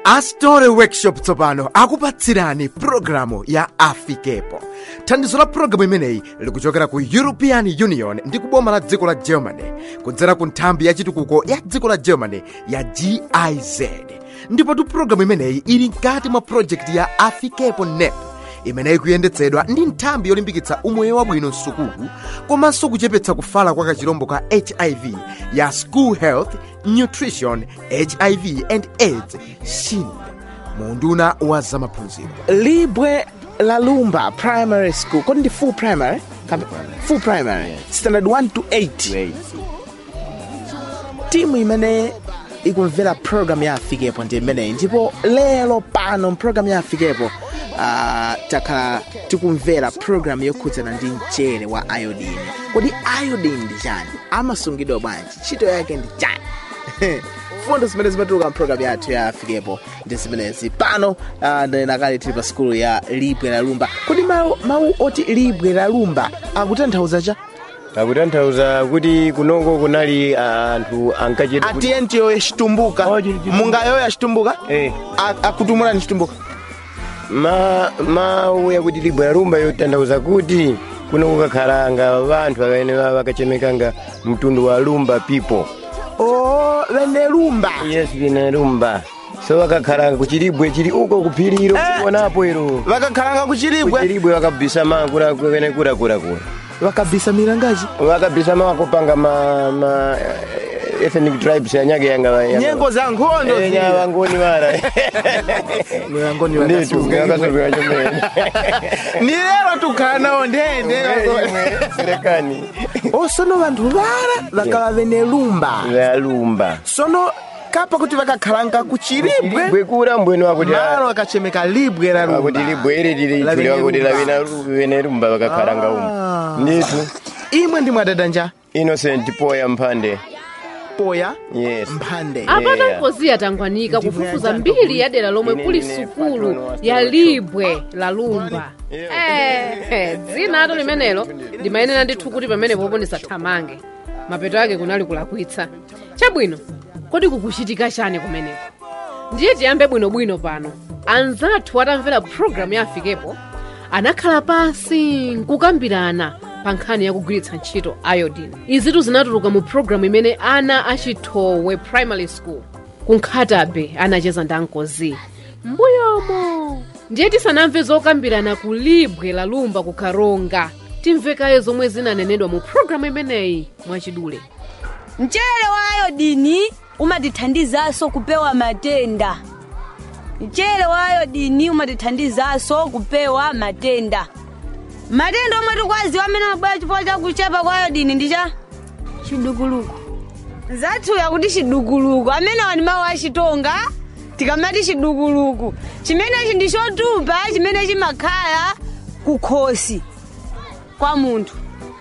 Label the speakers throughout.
Speaker 1: astore workshop tsopano akupatsirani pulogalamu ya afikepo thandizo la pulogalamu imeneyi likuchokera ku european union ndi kuboma la dziko la germany kudzera ku nthambi ya chitukuko ya dziko la germany ya giz ndipotu pulogalamu imeneyi ili mkati mwa projekti ya afikepo nep imeneyi kuyendetsedwa ndi nthambi yolimbikitsa umoyo wabwino msukulu komanso kuchepetsa kufala kwa kachirombo ka hiv ya school health nutrition hiv and aids shin munduna wa zamaphunziro
Speaker 2: libwe la lumba primary school kodi ndi full primary Kam- full primary standard 1 to 8 timu imene ikumvera program ya afikepo ndi imeneyi ndipo lero pano program ya afikepo uh, takhala tikumvera program yokhudzana ndi mchere wa iodine kodi iodine ndi chani amasungidwa bwanji ntchito yake ndi chani fundo zimene zimatuluka mpulogalamu yathu ya afikepo ndi zimenezi pano uh, ndinakale tili pa sikulu ya libwe la lumba kodi mawu, mawu oti libwe la lumba akutanthauza cha
Speaker 3: akutanthauza kuti kunoko kunali anthu ankachita kuti-
Speaker 2: atiyentiyo yachitumbuka
Speaker 3: Oh, chili chitumbuka.
Speaker 2: mungayo yachitumbuka
Speaker 3: Eh.
Speaker 2: A- akutumulani chitumbuka
Speaker 3: ma mawu yakuti libwe la lumba yotanthauza kuti kuno kukakhalanga vanthu amene vakachemekanga mtundu wa lumba people
Speaker 2: o vene lumba
Speaker 3: yes vine lumba so vakakhalanga kuchilibwe chili uko kuphiriro kuonapo iro
Speaker 2: vakakhalanga kuchilibwe
Speaker 3: kuchilibwe vakabisa makula kwene kulakulakula
Speaker 2: vakabisa milangaji
Speaker 3: vakabisa makupanga ma, ma eh, ethnic tribes anyake yanga
Speaker 2: nyengo za nkhondo zija.
Speaker 3: nyavangoni mara
Speaker 2: milangoni
Speaker 3: nditu
Speaker 2: vakasuka
Speaker 3: vakasukira chomene
Speaker 2: ni lero tukhala nawo ndende
Speaker 3: serekani
Speaker 2: osono vanthu vara vakava vene lumba
Speaker 3: lalumba
Speaker 2: sono kapa kuti vakakhalanga kuchilibwe
Speaker 3: libwe kura mbwene wakuti
Speaker 2: malo akachemeka libwe la
Speaker 3: wakuti
Speaker 2: lumba
Speaker 3: libwe ili lili
Speaker 2: La
Speaker 3: tuli
Speaker 2: vene
Speaker 3: wakuti
Speaker 2: lumba.
Speaker 3: lavina vene lumba vakakhalanga
Speaker 2: Ah.
Speaker 3: umu nditu
Speaker 2: imwe ndi mwadadanja
Speaker 3: innocent poya mphande
Speaker 2: poya
Speaker 3: yes
Speaker 2: mphande
Speaker 4: apata
Speaker 3: Yeah.
Speaker 4: mpozi atangwanika
Speaker 2: Ndivyo
Speaker 4: kufufuza
Speaker 2: yachanga
Speaker 4: mbiri ya dera lomwe
Speaker 3: Ine
Speaker 4: kuli
Speaker 3: ndine
Speaker 4: sukulu
Speaker 3: patron wa
Speaker 4: ya
Speaker 3: Stone
Speaker 4: libwe la lumba Eh, dzina ato limenelo ndimayenera ndithu kuti pamene poponesa thamange mapeto ake kunali kulakwitsa chabwino kodi kukuchitika chani kumeneko ndiye tiyambe bwinobwino pano anzathu atamvera pulogalamu ya afikepo anakhala pansi nkukambirana pa nkhani yakugwiritsa ntchito iodine izitu zinatuluka mu pulogalamu imene ana achithowe primary school kunkhatabe anacheza ndi ankozi mbuyomo ndiye tisanamve zokambirana ku libwe la lumba ku karonga timvekaye zomwe zinanenedwa mu pulogalamu imeneyi mwachidule
Speaker 5: mchere wa ayodini umatithandizanso kupewa matenda mchere wa ayodini umatithandizanso kupewa matenda matenda omwe tikwaziwa amene amabwera chifukwa cha kuchepa kwa ayodini ndi cha chidukuluku zathuya kuti chidukuluku amenewa ndi mawu achitonga tikamati chidukuluku chimenechi ndi chotupa chimene chimakhala kukhosi kwa munthu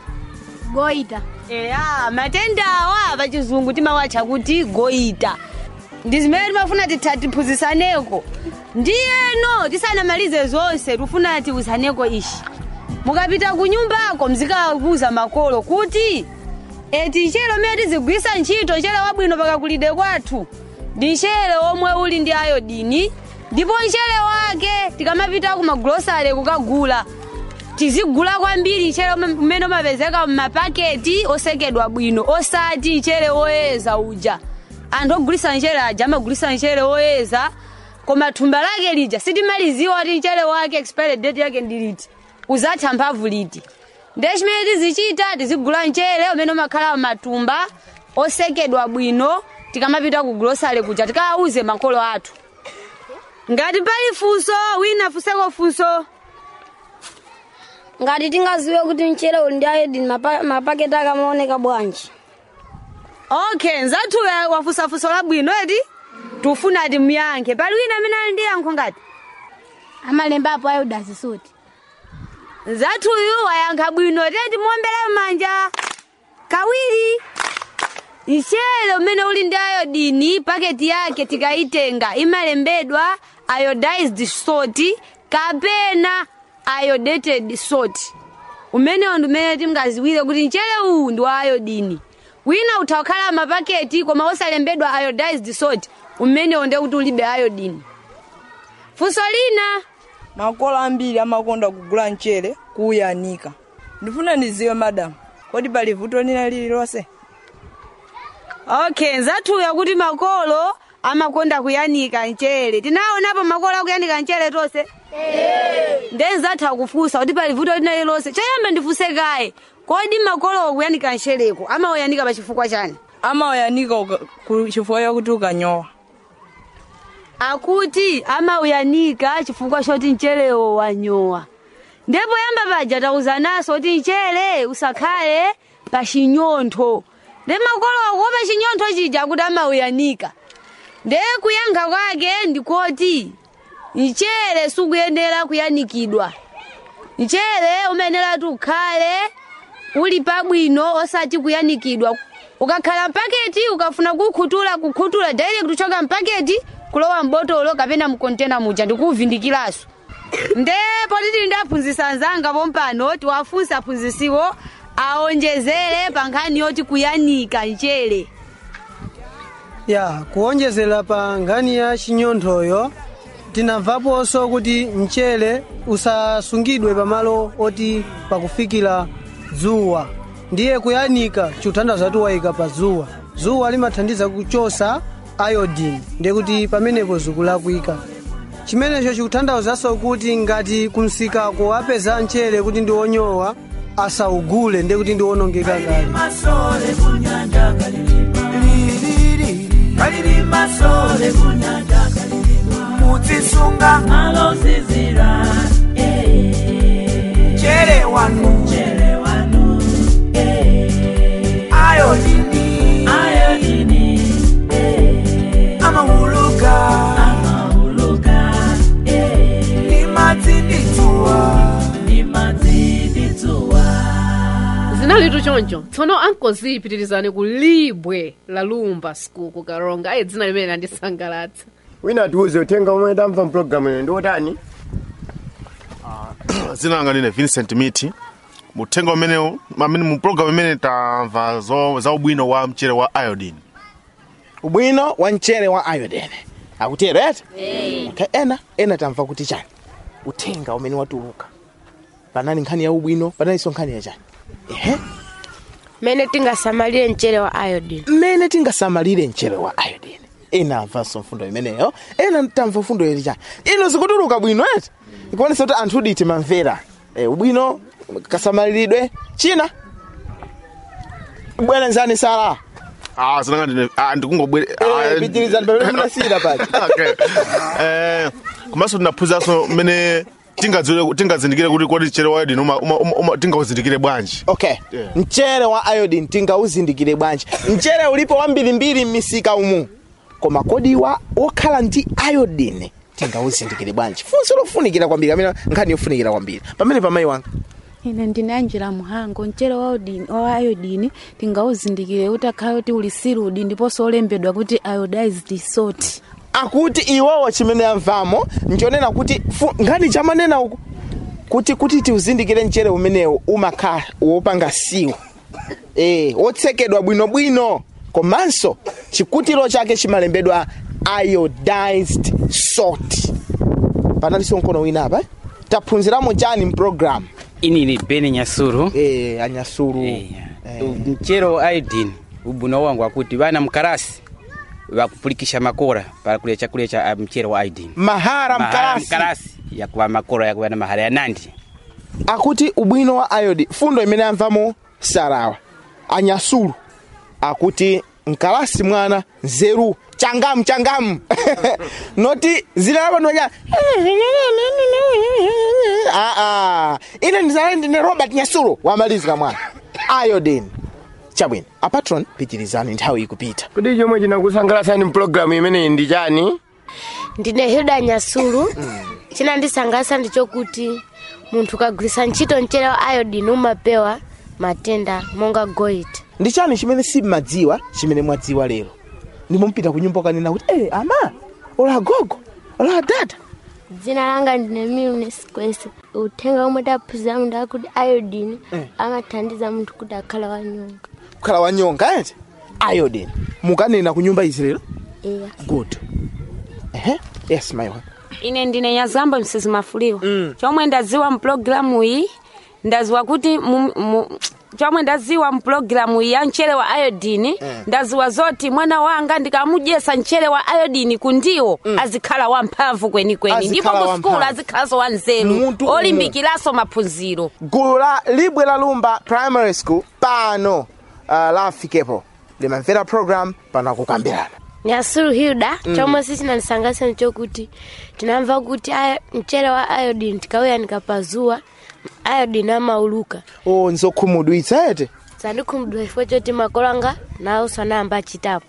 Speaker 6: goita
Speaker 5: eya matenda awa pachizungu timawatcha kuti goita ndi zimene timafuna titha tiphunzisaneko ndiyeno tisanamalize zonse tifuna tiwuzaneko ishi mukapita ku nyumbako mzikakuza makolo kuti eti nchere umene tizigwisa ntchito nchere wabwino pakakulide kwathu ndi nchere omwe uli ndi ayodini ndipo nchere wake tikamapita ku magulosale kukagula tizigula kwambiri nchere ume- umene umapezeka m'mapaketi osekedwa bwino osati nchere woyeza uja anthu ogulisa nchere aja amagulisa nchere woyeza koma thumba lake lija sitimaliziwa kuti nchere wake expiry date yake ndi liti uzatha mphamvu liti ndiye chimene tizichita tizigula nchere umene umakhala matumba osekedwa bwino tikamapita ku grosale kuja tikawauze makolo athu ngati pali funso wina funseko funso
Speaker 6: ngati tingaziwe kuti mchere uli ndi iodine mapa- mapaketi akamaoneka bwanji
Speaker 5: okay nzathu wafunsa funso labwino eti tufuna ati muyankhe pali wina amene ali ndi yankho ngati
Speaker 6: amalembapo iodine suti
Speaker 5: nzathuyu wayankha bwino teti muombere manja kawiri mchere umene uli ndi ayodini paketi yake tikayitenga imalembedwa iodized salt kapena iodated salt umenewo ndi umene tingaziwire kuti mchere uwu ndi wa ayodini wina utha kukhala mapaketi koma osalembedwa iodized salt umenewo ndiye kuti ulibe iodine funso lina
Speaker 7: makolo ambiri amakonda kugula mchere kuuyanika ndifuna ndiziwe madamu kodi pali vuto lina lililonse
Speaker 5: okay nzathuya kuti makolo amakonda kuyanika mchere tinaonapo makolo akuyanika mchere tonse nde nzatha kufunsa kuti pali vuto lina lililonse choyamba ndifunse kaye kodi makolo kuyanika mchereko amauyanika pa chifukwa chani
Speaker 7: amauyanika uka- ku- chifukwa chakuti ukanyowa
Speaker 5: akuti amauyanika chifukwa choti mcherewo wanyowa ndipo yamba paja tauzanaso kuti mchere usakhale pa chinyontho nde makolo akuopa chinyontho chija kuti amauyanika nde kuyankha kwake ndikoti mchere sukuyenera kuyanikidwa mchere umayenera ukhale uli pabwino osati kuyanikidwa ukakhala mpaketi ukafuna kukhutula kukhutula direct kuchoka mpaketi kulowa mbotolo kapena mkontena muja ndikuuvindikiranso nde poti tili ndaphunzitsa anzanga pompano tiwafunsa aphunzitsiwo aonjezere pa nkhani yoti kuyanika mchere
Speaker 8: ya kuonjezera pa nkhani ya chinyonthoyo tinamvaponso kuti mchere usasungidwe pamalo oti pakufikira dzuwa ndiye kuyanika chikuthandiza kuti wayika pa dzuwa dzuwa limathandiza kuchosa iodine ndiye kuti pamenepo zikulakwika chimenecho chikuthandauzanso kuti ngati kumsikako apeza mchere kuti ndi wonyowa asaugule ndiye kuti ndi wonongeka kale
Speaker 9: masole kunyanja kalilima lilili kalilima sole kunyanja kalilima muzisunga alozizira chere wanu chere wanu ayodini ayodini amahuluka amahuluka ni mazindituwa ni mazindituwa
Speaker 4: zinalitu choncho tsono ankoziyipitirizani ku libwe la lumba school ku karonga ayi dzina limene landisangalatsa
Speaker 3: wina atiuze uthenga umwe tamva mpulogalamu ino ndi wotani
Speaker 10: zina langa line vincent miti uthenga umenewu amene mu program imene tamva zo- za ubwino wa mchere wa iodine
Speaker 2: ubwino wa mchere wa iodine akutero eti okay, ena ena tamva kuti chani uthenga umene watuluka panali nkhani ya ubwino panalinso nkhani ya chani ehe
Speaker 11: mmene tingasamalire mchere wa iodine
Speaker 2: mmene tingasamalire mchere wa iodine ena amvanso mfundo imeneyo ena tamva mfundo ili chani ino zikutuluka bwino eti ikuonesa kuti anthu udi timamvera e, ubwino kasamaliridwe china bwerenzani sala
Speaker 10: ah zina langa line ah ndikungobwere
Speaker 2: Eh, pitirizani pamene munasiyira paja
Speaker 10: okay eh komanso tinaphunzanso mmene tingadziwire tingazindikire kuti kodi mchere wa iodine uma- uma- uma- uma- tingauzindikire bwanji
Speaker 2: okay
Speaker 10: Yeah.
Speaker 2: mchere wa iodine tingauzindikire bwanji mchere ulipo wambirimbiri m'misika umu koma kodi wa wokhala ndi iodine tingauzindikire bwanji funso lofunikira kwambiri amene nkhani yofunikira kwambiri pamene pamayi wanga
Speaker 12: ine ndine angela muhango mchere wa iodine- wa iodine tingauzindikire kuti akhale kuti uli siludi ndiponso olembedwa kuti iodized salt
Speaker 2: akuti iwowo chimene amvamo nchonena kuti fu- nkhani chamanena uku kuti kuti tiuzindikire mchere umenewu umakhala wopanga siwo eh wotsekedwa bwinobwino komanso chikutiro chake chimalembedwa iodized salt panalinso mkono wina apa eh? taphunziramo chani mpulogalamu
Speaker 13: ini ni beni nyasuru
Speaker 2: eh anyasuru
Speaker 13: mchere wa iodine ubwino wangu wakuti vana mkarasi vakupulikisha makora pakule chakulya cha uh, mchere wa iodine
Speaker 2: mahara mkarasi
Speaker 13: mkarasi yakuva makora yakuva na mahara ya nandi
Speaker 2: akuti ubwino wa iodine fundo imene amvamo sarawa anyasulu akuti mkalasi mwana nzeru changamu changamu noti zina lapanoja aa ine ndizale ndine robert nyasulu wamalizika mwana iodine chabwino apatron pitirizani nthawi ikupita
Speaker 3: kuti chomwe chinakusangalatsani mpulogalamu imeneyi ndi chani
Speaker 11: ndine hilda nyasulu chinandisangalatsa ndichokuti munthu ukagwiritsa ntchito mchere wa iodine umapewa matenda monga goita
Speaker 2: ndi chani chimene simmadziwa chimene mwadziwa lero ndimupita ku nyumba ukanena kuti eh ama ola gogo ola dada
Speaker 14: dzina langa ndine milnes kwese uthenga omwe taphunzira munthu akuti iodine amathandiza munthu kuti akhale wanyonga
Speaker 2: kukhala wanyonga ete iodine mukanena ku nyumba izi lero
Speaker 14: iya
Speaker 2: good ehe yes my one
Speaker 5: ine ndine nyazamba msezi mafuliwa chomwe ndaziwa mpulogalamu iyi ndaziwa kuti mu- mu- chomwe ndaziwa mpulogalamu iyi ya mchere wa iodini ndaziwa zoti mwana wanga ndikamudyesa mchere wa iodini kundiwo azikhala wamphamvu kwenikweni ndipo
Speaker 2: Azikhala
Speaker 5: ku skulu
Speaker 2: wamphamvu.
Speaker 5: azikhalanso wanzeru
Speaker 2: Munthu
Speaker 5: olimbikiranso maphunziro
Speaker 2: gulu la libwe la lumba primary school pano uh, la afikepo limamvera program pano akukambirana
Speaker 11: nyasulu hilda
Speaker 2: Mm.
Speaker 11: chomwe sichinandisangalatsa nchokuti tinamva kuti aya- mchere wa iodine tikauyanika pazuwa iodine amauluka
Speaker 2: o nzokhumudwitsa ete
Speaker 11: sandikhumudwa chifukwa choti makolo anga nawo sanayamba achitapo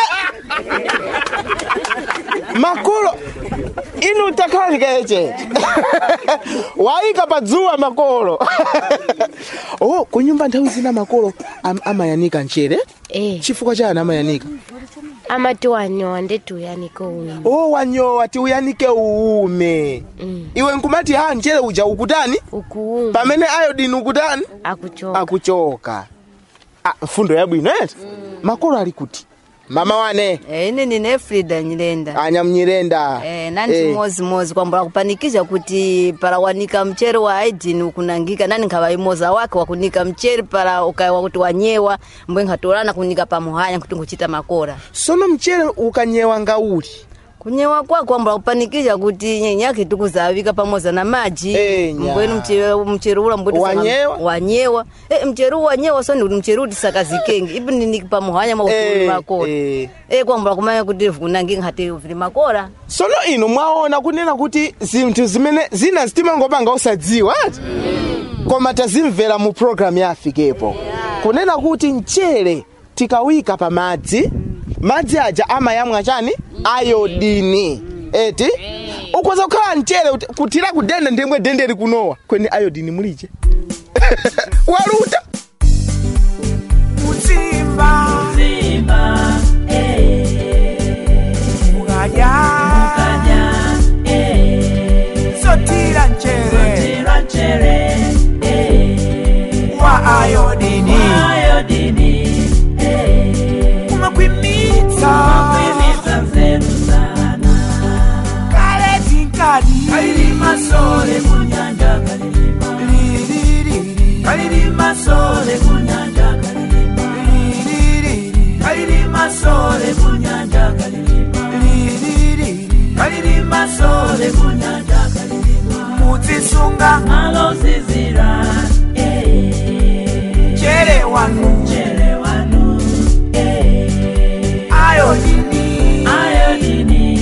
Speaker 2: makolo inu takhalika echete wayika padzuwa makolo oh kunyumba nthawi zina makolo am, amayanika mchere
Speaker 11: eh.
Speaker 2: chifukwa chani amayanika
Speaker 11: amati wanyowa ndeti uyanike ume
Speaker 2: oh wanyowa ti uyanike uume iwe nkumati ha mchere uja ukutani
Speaker 11: ukuuma
Speaker 2: pamene iodine ukutani
Speaker 11: akuchoka
Speaker 2: akuchoka ah, mfundo yabwino ete makolo ali kuti mama wane
Speaker 15: Eh, ine nine frida nyirenda
Speaker 2: anyamnyirenda
Speaker 15: Eh, nani chimozimozi kwambula kupanikisha kuti para wanika mchere wa aidini ukunangika nani nkhawa imoza wake wakunika mchere para ukaiwa kuti wanyewa mbwe nkhatolana kunika pamuhanya kuti nguchita makora
Speaker 2: sono mchere ukanyewa ngauli
Speaker 15: kunyewa kwako kwambula kupanikisha kuti nyenyake tikuzavika pamoza na maji
Speaker 2: nya.
Speaker 15: mbwenu mchere mchere ula mbweti
Speaker 2: Wanyewa?
Speaker 15: wanyewa eh, mchere uwu wanyewa so ndi kuti mchere uti sakazikenge ipi ndiniki pamuhanya mwakuti
Speaker 2: Eh,
Speaker 15: makora
Speaker 2: eh.
Speaker 15: eh kwambula kumanya kuti kunangika nkhati uvili makora
Speaker 2: sono inu mwaona kunena kuti zinthu zimene zina zitimangopanga usadziwa ati koma tazimvera mu programu ya afikepo kunena kuti mchere tikawika pa madzi madzi aja amayamwa chani ayodini eti ukhoza kukhala mchere uti- kuthira kudende ndemwe dende likunowa kweni ayodini mulije waluta
Speaker 9: Mutimba Mutimba Mukadya Mukadya Sotira nchere Sotira nchere Wa ayodini Wa ayodini Umakwimitsa Umakwimitsa nzeru sana Kale tinkadi Kalilima sole kunyanja kalilima Kalilima sole kunyanja kalilima Kalilima sole kunyanja kalilima Kalilima sole kunyanja kalilima Mutisunga malo zizira Chere wanu Chere wanu Ayodini Ayodini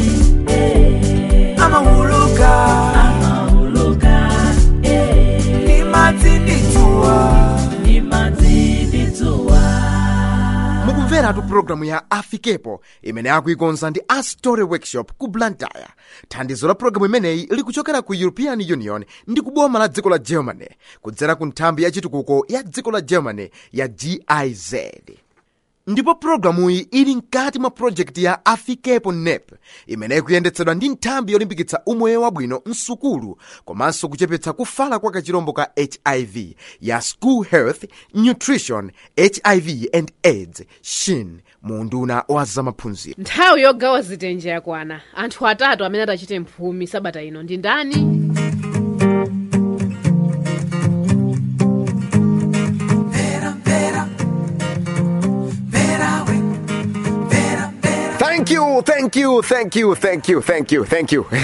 Speaker 9: Amahuluka Amahuluka Nimadzindituwa Nimadzindituwa
Speaker 1: mukumveratu pulogalamu ya afikepo imene akuikonza ndi a story workshop ku blantyre thandizo la pulogalamu imeneyi likuchokera ku european union ndi kuboma la dziko la germany kudzera ku nthambi ya chitukuko ya dziko la germany ya giz ndipo pulogalamuyi ili mkati mwa projekti ya afikepo nep imene ikuyendetsedwa ndi nthambi yolimbikitsa umoyo wabwino msukulu komanso kuchepetsa kufala kwa kachirombo ka hiv ya school health nutrition hiv and aids shin mu unduna wa zamaphunziro
Speaker 4: nthawi yogawa zitenje yakwana anthu atatu amene atachite mphumi sabata ino ndi ndani
Speaker 1: thank you thank you thank you thank you thank you thank you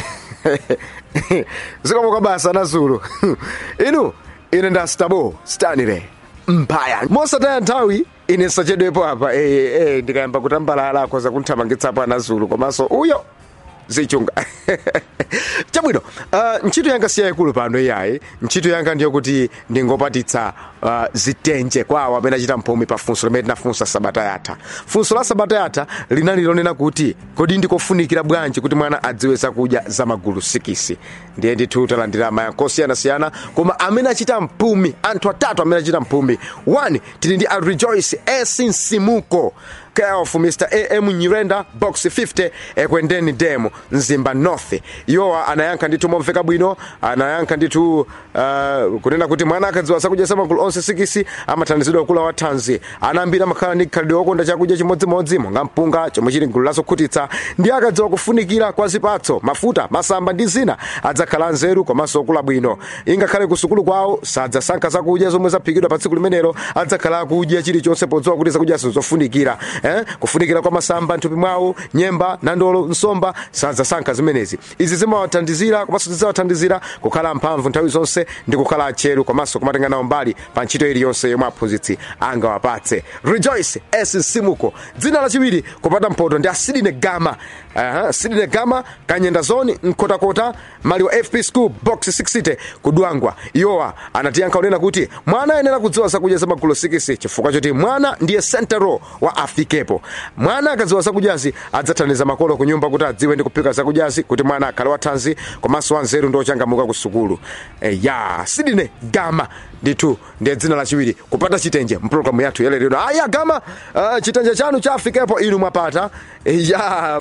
Speaker 1: zikomo basa nazulu inu ine nda stabo stanile mpaya mosataya nthawi ine sachedwepo apa eh, eh, ndikayamba kutambalala koza kunthamangitsapo anazulu komanso uyo zichunga chabwino uh, ntchito yanga si yayikulu pano iyayi ntchito yanga ndiyokuti ndingopatitsa uh, zitenje kwawo amene achita mphumi pa funso limene tinafunsa sabata yatha funso la sabata yatha linali lonena kuti kodi ndikofunikira bwanji kuti mwana adziwe zakudya za magulu sikisi ndiye ndithu talandira mayankho osiyanasiyana koma amene achita mphumi anthu atatu amene achita mphumi 1 tili ndi a rejoice esinsimuko care of mr am nyirenda box 50 ekwendeni demo mzimba north iwowa anayankha ndithu momveka bwino anayankha ndithu uh, kunena kuti mwana akadziwa zakudya za magulu onse sikisi amathandizidwa kula wa thanzi anambiri amakhala ndi khalidwe wokonda chakudya chimodzimodzi monga mpunga chomwe chili gulu lazokhutitsa ndi akadziwa kufunikira kwa zipatso mafuta masamba ndi zina adzakhala nzeru komanso okula bwino ingakhale kusukulu kwawo sadzasankha zakudya zomwe zaphikidwa pa tsiku limenelo adzakhala akudya chilichonse podziwa kuti zakudya sizofunikira eh? kufunikira kwa masamba mthupi mwawo nyemba nandolo nsomba sadzasankha zimenezi izi zimawathandizira komanso zidzawathandizira kukhala mphamvu nthawi zonse ndi kukhala atcheru komanso kumatenga nawo mbali pa ntchito iliyonse yomwe aphunzitsi angawapatse rejoice s simuko dzina lachiwiri kupata mphoto ndi asidine gama uh, sidine gama kanyenda zone mkotakota mali wa fp school box 60 kudwangwa iwowa anatiyankha unena kuti mwana ayenera kudziwa zakudya za magulu 6 chifukwa choti mwana ndiye sentero wa afikepo mwana akadziwa zakudyazi adzathandiza makolo ku nyumba kuti adziwe ndi kuphika zakudyazi kuti mwana akhale wathanzi komanso wanzeru ndi ochangamuka ku sukulu e, ya sidine gama ndithu ndiye dzina lachiwiri kupata chitenje mpulogalamu yathu yalero aya gama uh, chitenje chanu cha afikepo inu mwapata e, ya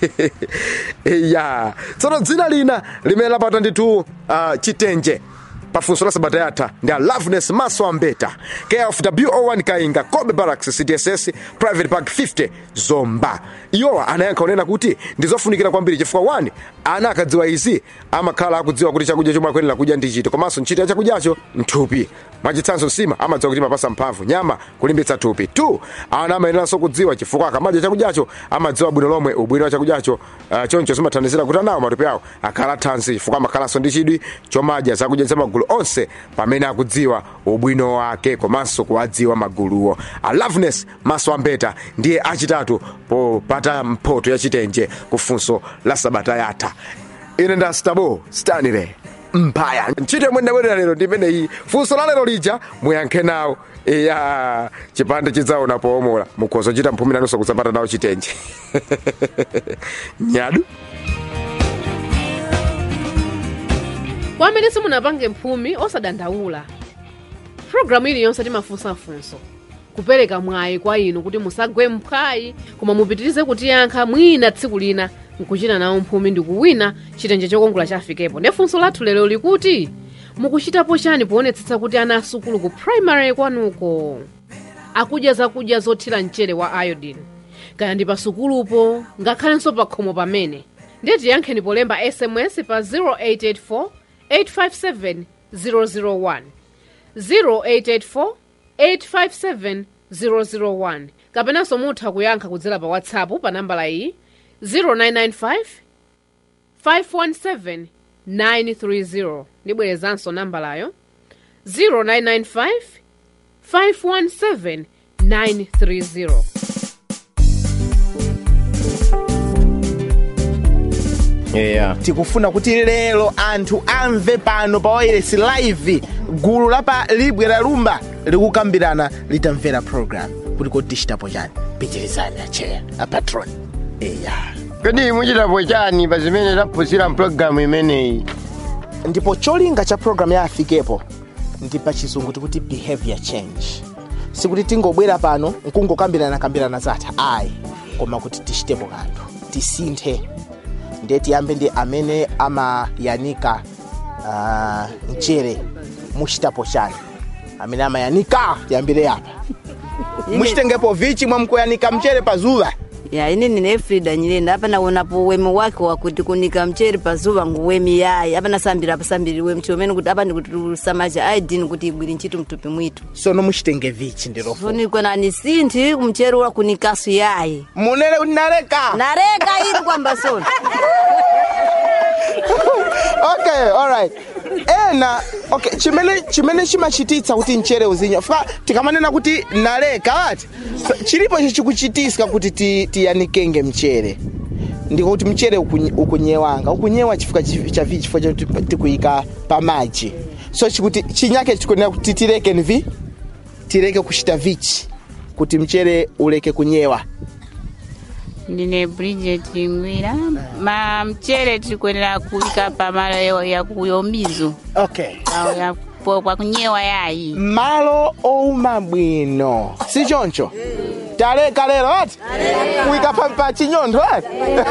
Speaker 1: e, ya tsono dzina lina limene lapata ndithu uh, chitenje pafunso la sabata yatha ndi a loveness maso ambeta care of wo1 kainga kobe barracks cdss private park 50 zomba iwowa anayankha unena kuti ndizofunikira kwambiri chifukwa 1 ana akadziwa izi amakhala akudziwa kuti chakudya chomwe akuyenera kudya ndi chiti komanso ntchito ya chakudyacho nthupi mwachitsanzo nsima amadziwa kuti imapasa mphamvu nyama kulimbitsa thupi 2 ana amayeneranso kudziwa chifukwa akamadya chakudyacho amadziwa bwino lomwe ubwino wa chakudyacho uh, choncho zimathandizira kuti anawo matupi awo akhala thanzi chifukwa amakhalanso ndi chidwi chomadya zakudya za magulu onse pamene akudziwa ubwino wake komanso kuwadziwa maguluwo a loveness maso ambeta ndiye achitatu popata mphoto ya chitenje kufunso la sabata yatha ine nda stabo stanire mpaya ntchito yomwe ndabwerera lero ndi imeneyi funso la lero lija muyankhe nawo iya chipande chidzaona powomola mukhoza kuchita mphumi nanunso kudzapata nawo chitenje nyadu
Speaker 4: kwa amene simunapange mphumi osadandaula pulogalamu iliyonse timafunsafunso kupereka mwayi kwa inu kuti musagwe mphwayi koma mupitirize kutiyankha mwina tsiku lina nkuchita nawo mphumi ndi kuwina chitenje chokongola chafikepo ndi funso lathu lero likuti mukuchitapo chani poonetsetsa kuti ana asukulu ku primary kwanuko akudya zakudya zothira mchere wa iodine kaya ndi pasukulupo ngakhalenso pa khomo pamene ndiye tiyankheni polemba sms pa 0884 857 001 0884 857 001 kapenanso mutha kuyankha kudzera pa whatsapp pa nambala iyi 0995 517 930 ndibwerezanso nambalayo 0995 517 930
Speaker 2: yeah. tikufuna kuti lero anthu amve pano pa wireless live gulu la pa libwe la lumba likukambirana litamvera program kuti kodi tichitapo chani pitirizani acheya apatron eya
Speaker 3: kodi muchitapo chani pa zimene taphunzira mpulogalamu imeneyi
Speaker 2: ndipo cholinga cha program ya afikepo ndi pa chizungu tikuti behavior change sikuti tingobwera pano nkungokambirana kambirana zatha ayi koma kuti tichitepo kanthu tisinthe ndiye tiyambe ndi amene amayanika uh, mchere muchitapo chani amene amayanika tiyambire apa muchitengepo vichi mwamkuyanika mchere pa zuwa
Speaker 15: ya ine nine efrida nyirenda apa naonapo wemi wake wakuti kunika mchere pazuva nguwemi yayi apa nasambira apasambiriwe mchi umene kuti apa ndikuti tusamacha aidini kuti ibwiri ntchito mtupi mwitu
Speaker 2: sono muchitenge vichi ndirofu
Speaker 15: funikwe nani sinthi kumchere ula kunikasu yayi
Speaker 2: munene kuti nareka
Speaker 15: nareka ili kwamba sona
Speaker 2: okay alright ena okay chimene chimene chimachititsa kuti mchere uzinya fa tikamanena kuti naleka ati so, chilipo chichikuchitisa kuti ti- tiyanikenge mchere ndikuti mchere ukunye- ukunyewanga ukunyewa chifukwa chi- cha vi chifukwa chakuti tikuyika pa maji so chikuti chinyake chikunena kuti tireke nvi tireke kuchita vichi kuti mchere uleke kunyewa
Speaker 16: ndine bridget ngwira ma mchere tikuyenera kuika pamalo ya kuyomizo
Speaker 2: okay
Speaker 16: awo ya upo pakunyewa yayi
Speaker 2: malo ouma bwino si choncho taleka lero ati kuyika pa- pa chinyontho ati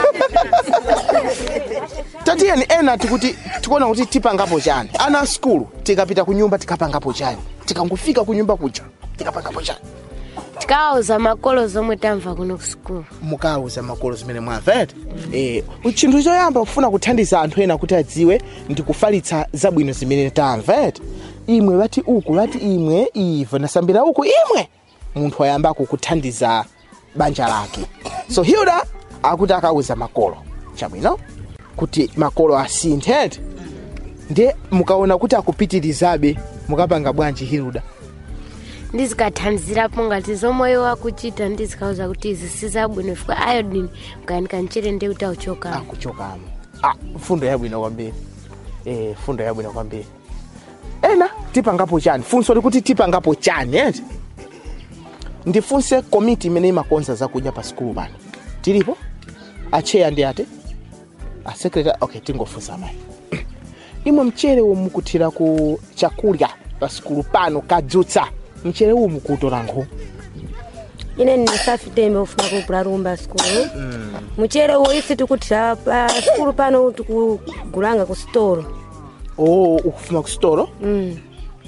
Speaker 2: tatiyeni ena tikuti tikuona kuti tipangapo chani ana a skulu tikapita ku nyumba tikapangapo chani tikangofika ku nyumba kuja tikapangapo chani
Speaker 11: tikawauza makolo zomwe tamva kuno ku sukulu
Speaker 2: mukauza makolo zimene mwamva eti eh, chinthu choyamba kufuna kuthandiza anthu ena kuti adziwe ndi kufalitsa zabwino zimene tamva eti imwe vati uku vati imwe ivo nasambira uku imwe munthu ayambako kuthandiza banja lake so hilda akuti akauza makolo chabwino kuti makolo asinthe eti ndiye mukaona kuti akupitirizabe mukapanga bwanji hilda
Speaker 11: ndizikathandizirapo ngati zomwe iwo akuchita ndizikauza kuti izi sizabwino fika iodine ukayanika mchere ndi kuti auchokamo
Speaker 2: akuchokamo ah, fundo yabwino kwambiri eh, fundo yabwino kwambiri ena tipangapo chani funso likuti tipangapo chani eti ndifunse komiti imene imakonza zakudya pa sikulu pano tilipo acheya ndi ate asekretary okay tingofunsa mayi imwe mchere umukuthira ku chakulya pa sikulu pano kadzutsa mchere uwu mukutola nkhu
Speaker 17: ine ndisafitembe ufuna kugula rumba sikulu muchere uwo isi tikuthira pa sikulu pano tikugulanga ku sitolo
Speaker 2: oh ukufuma ku sitolo
Speaker 17: mm.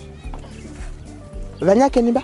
Speaker 2: vanyake nimba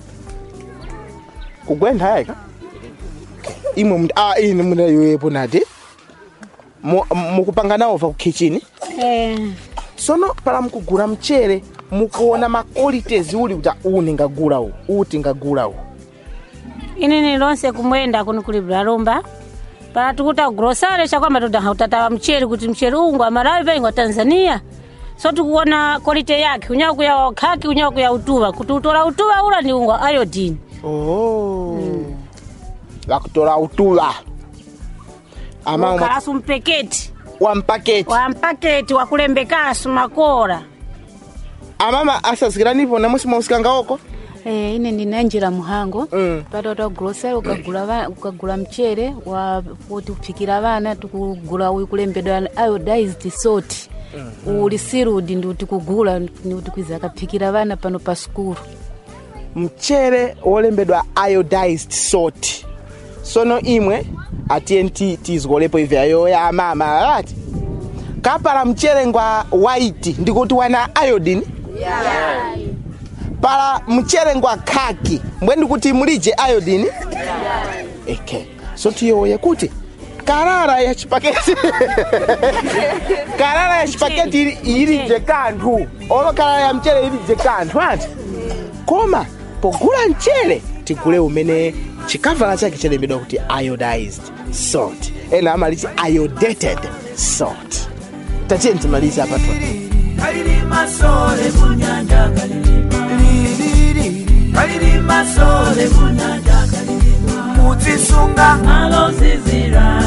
Speaker 2: kugwentha yayika imwe mndu ah ini muna yoyepo nati Mu- mukupanga nawo va ku kitchen
Speaker 17: eh.
Speaker 2: sono pala mukugula mchere mukuona ma qualities uli kuti uwu ningagula uwu uwu tingagula uwu
Speaker 18: inini lonse kumwenda kuno kulibula lumba pala tikuta grosare chakwamba todaha utatawa mcheri kuti mcheri ungu amalawi vaingwa tanzania so tikuona quality yake unyawa kuya khaki unyawa kuya utuva kuti utola utuva ula ni ungwa iodine
Speaker 2: oh vakutola utula ama
Speaker 18: ukalasu mpeketi
Speaker 2: wa mpaketi
Speaker 18: wa mpaketi wakulembekasu makora
Speaker 2: amama asazikiranipo namusi mausikanga oko
Speaker 12: Eh, ine ndinanjira muhango mm. patota grocery ukagula va- ukagula mchere wa kuti kuphikira vana tikugula uyu kulembedwa iodized salt mm. uli sirudi ndi kuti kugula ndi kuti kwiza akaphikira vana pano pa skulu
Speaker 2: mchere wolembedwa iodized salt sono imwe atiye ti tizikolepo ivi ayoya amama ati kapala mchere ngwa white ndikuti wana iodine pala mchere ngwa khaki mbwe ndikuti mulije iodine okay so tiyoye kuti karara ya chipaketi karara ya chipaketi ili- ilije kanthu olo karara ya mchere ilije kanthu ati koma pogula mchere tigule umene chikavala chake chalembedwa kuti iodized salt ena amaliti iodated salt tatiye ntimalize apa twa
Speaker 9: kalilima sole munyanja kalilima kalilima sole munyanja kalilima muzisunga alozizira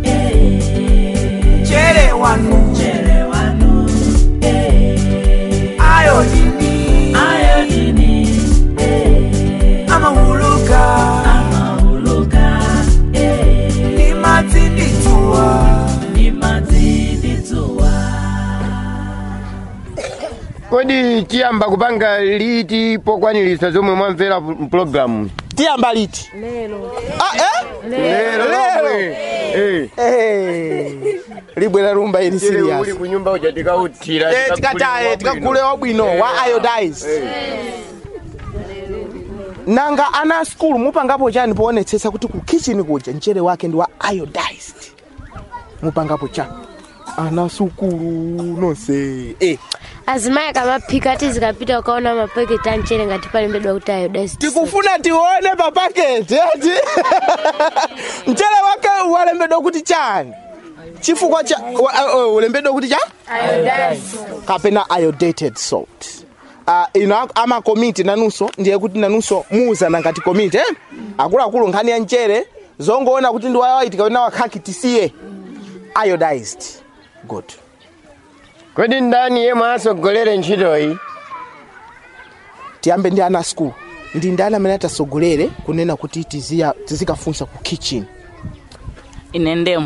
Speaker 9: chere wanu chere wanu ayodini ayodini amahuluka amahuluka nimadziditsuwa nimadziditsuwa
Speaker 3: kodi tiyamba kupanga liti pokwanilisa zomwe mwamvera mpulogalamu
Speaker 2: tiyamba liti
Speaker 17: lero
Speaker 2: ah, eh?
Speaker 3: Lero, lomwe. Eh.
Speaker 2: Eh. libwera rumba ili
Speaker 3: Mchere
Speaker 2: serious
Speaker 3: uli kunyumba uja tikauthira
Speaker 2: Eh, tikataye tikagule wabwino wa iodized nanga ana a skulu mupangapo chani poonetsetsa kuti ku kitchen kuja mchere wake ndi wa iodized mupangapo chani ana sukulu nonse eh.
Speaker 11: azimayi akamaphika ati zikapita ukaona mapaketi a mchere ngati palembedwa kuti iodized
Speaker 2: tikufuna tione pa paketi eti mchere wake walembedwa kuti chani chifukwa cha wa- uh, uh, ulembedwa kuti cha kapena iodated salt uh, ino ak- amakomiti nanunso ndiye kuti nanunso muuzana ngati komiti eh? akuluakulu nkhani ya mchere zongoona kuti ndi wawaiti kapena wakhaki tisiye iodized good
Speaker 3: kodi ndani yemwe asogolere ntchitoyi
Speaker 2: tiyambe ndi ana school ndi ndani amene atasogolere kunena kuti tiziya- tizikafunsa ku kitchen
Speaker 16: ine ndemwe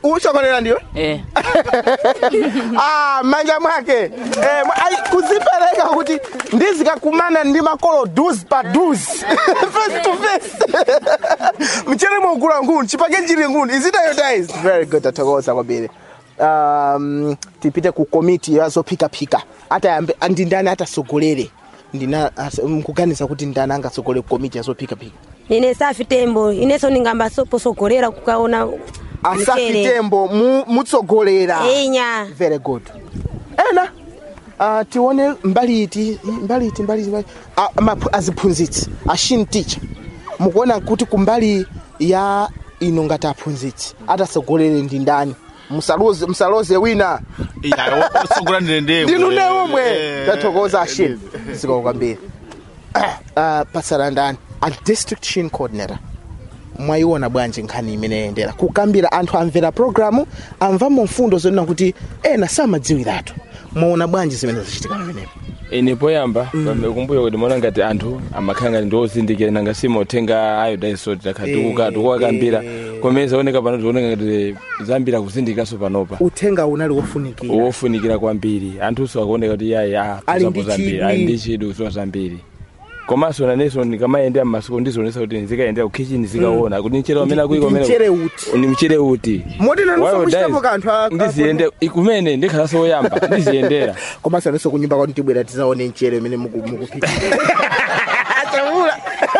Speaker 2: usogolera ndiwe
Speaker 13: eh.
Speaker 2: ah, manja mwake eh, mwa- ai, kuzipereka kuti ndizikakumana ndi makolo dus pa dus face to face mchere mwogula nguni chipake chili nguni is it iodized very good athokoza kwambiri um, tipite ku komiti yazophikaphika atayambe ndi ndani atasogolere ndina as- mkuganiza kuti ndani angasogolere ku komiti yazophikaphika
Speaker 17: ine safi tembo inenso ndingamba soposogolera kukaona
Speaker 2: asafi
Speaker 17: mchere.
Speaker 2: tembo mu- mutsogolera
Speaker 17: inya
Speaker 2: very good ena uh, tione mbali iti mbali iti mbali iti mbali- a- maphu- aziphunzitsi ashin teacher mukuona kuti kumbali ya ino ngati aphunzitsi atasogolere ndi ndani musaloze musaloze wina
Speaker 10: osogola ndine
Speaker 2: ndinu ne omwe tathokoza ashin zikomo kwambiri uh, pasala ndani a district shin coordinator mwayiona bwanji nkhani imene yayendera kukambira anthu amvera programu amvamo mfundo zonena kuti ena samadziwiratu mwaona bwanji zimene zachitika pamenepo
Speaker 19: ine poyamba kumbuyo kuti maona ngati anthu amakhala ngati ndiozindikira nanga simaotenga iodine takhatukuka tikuwakambira komene zaoneka pano tikuoneka ngati zambiri akuzindikiranso panopa
Speaker 2: uthenga unali wofunikira
Speaker 19: wofunikira kwambiri anthunso akuoneka kuti yayi
Speaker 2: Ali ndi
Speaker 19: apuzapo zambiri
Speaker 2: chidwi.
Speaker 19: ali ndi chidwi kuziwa zambiri komanso nanenso ndikamayendera m'masuku ndizionesa kuti ndizikayendera kukichini zikaona kuti mchere wamene akuiko
Speaker 2: Ndi mchere uti
Speaker 19: ni mchere uti
Speaker 2: moti nanso
Speaker 19: Wild
Speaker 2: kuchitapo
Speaker 19: dice.
Speaker 2: kanthu a-
Speaker 19: ndiziyende kumene ndikhalanso woyamba ndiziyendera
Speaker 2: komanso nanso kunyumba kwanu tibwera tizaone mchere umene muku- mukuphika achamula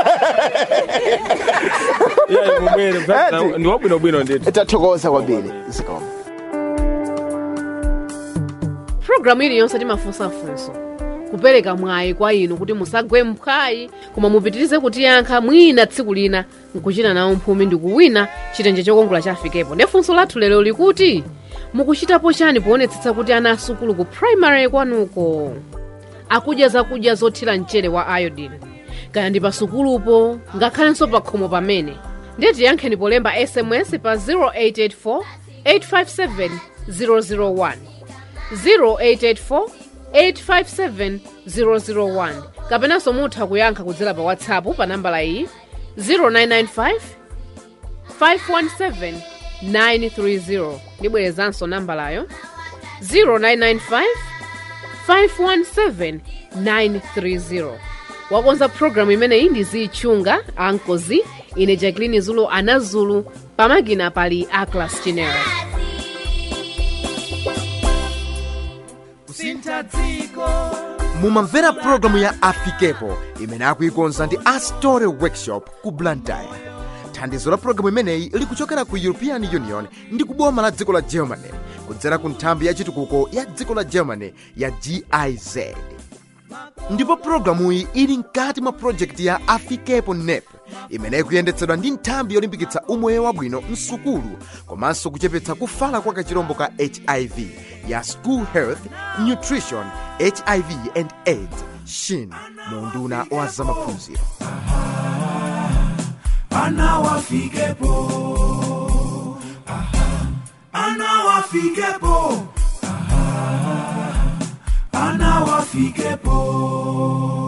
Speaker 19: ndi wabwinobwino ndithu
Speaker 2: tathokoza kwambiri zikomo
Speaker 4: pulogalamu iliyonse timafunsafunso kupereka mwayi kwa inu kuti musagwe mphwayi koma mupitirize kutiyankha mwina tsiku lina nkuchita nawo mphumi ndi kuwina chitenje chokongola chafikepo ndi funso lathu lero likuti mukuchitapo chani poonetsetsa kuti ana asukulu ku primary kwanuko akudya zakudya zothira mchere wa iodine kaya ndi pasukulupo ngakhalenso pa khomo pamene ndiye tiyankheni polemba sms pa 0884 857 001 0884 857 001 kapenanso mutha kuyankha kudzera pa whatsapp pa nambala iyi 0995 517 930 ndibwerezanso nambalayo 0995 517 930 wakonza programu imeneyi ndi zichunga ankozi ine jacqueline zulu anazulu pamakina pali aclas chinero
Speaker 9: kusintha dziko
Speaker 1: mumamvera pulogalamu ya afikepo imene akuikonza ndi astore workshop ku blantyre thandizo la pulogalamu imeneyi likuchokera ku european union ndi kuboma la dziko la germany kudzera ku nthambi ya chitukuko ya dziko la germany ya giz ndipo pulogalamuyi ili mkati mwa projekti ya afikepo nep imene ikuyendetsedwa ndi nthambi yolimbikitsa umoyo wabwino msukulu komanso kuchepetsa kufala kwa kachirombo ka hiv ya school health nutrition hiv and aids shin mu unduna wa zamaphunziro
Speaker 9: ana wafikepo Aha. ana wafikepo Aha. ana wafikepo